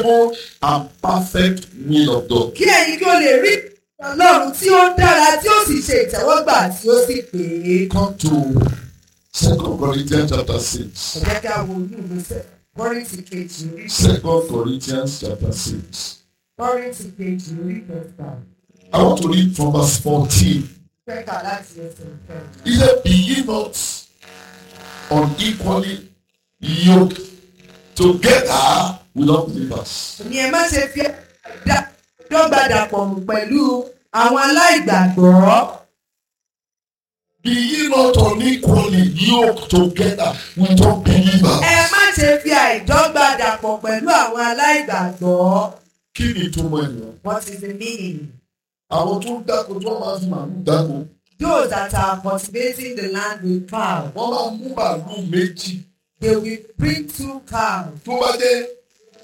good and perfect will of God. kí ẹ̀yin kí o lè rí ọlọ́run tí ó dára tí ó sì ṣe ìtẹ́wọ́gbà tí ó sì pè é. Come to Second Corinthians chapter six. ẹ jẹ́ kí a wo inú ìwé sẹ́ kọ́rìntì kejì orí Second Corinthians chapter six. kọ́rìntì kejì orí kẹfà I want to read from verse fourteen. kẹ́kà láti ẹsẹ̀ ìfẹ́. He said, Be ye not unequally yoked together with unbelievers. ní ẹ má ṣe fi dá- dọ́gba dàpọ̀ mọ́ pẹ̀lú àwọn aláìgbàgbọ́. Be ye not unequally yoked together with unbelievers. ẹ má ṣe fi àìdọ́gba dàpọ̀ pẹ̀lú àwọn aláìgbàgbọ́. Kí ni ìtumọ̀ ènìyàn? what is the meaning? Àwọn tó ń dáko tó máa fi màálù dáko. those that are cultivating the land with cow Wọ́n máa mú màálù méjì. they will bring two cows. Tó bá jẹ́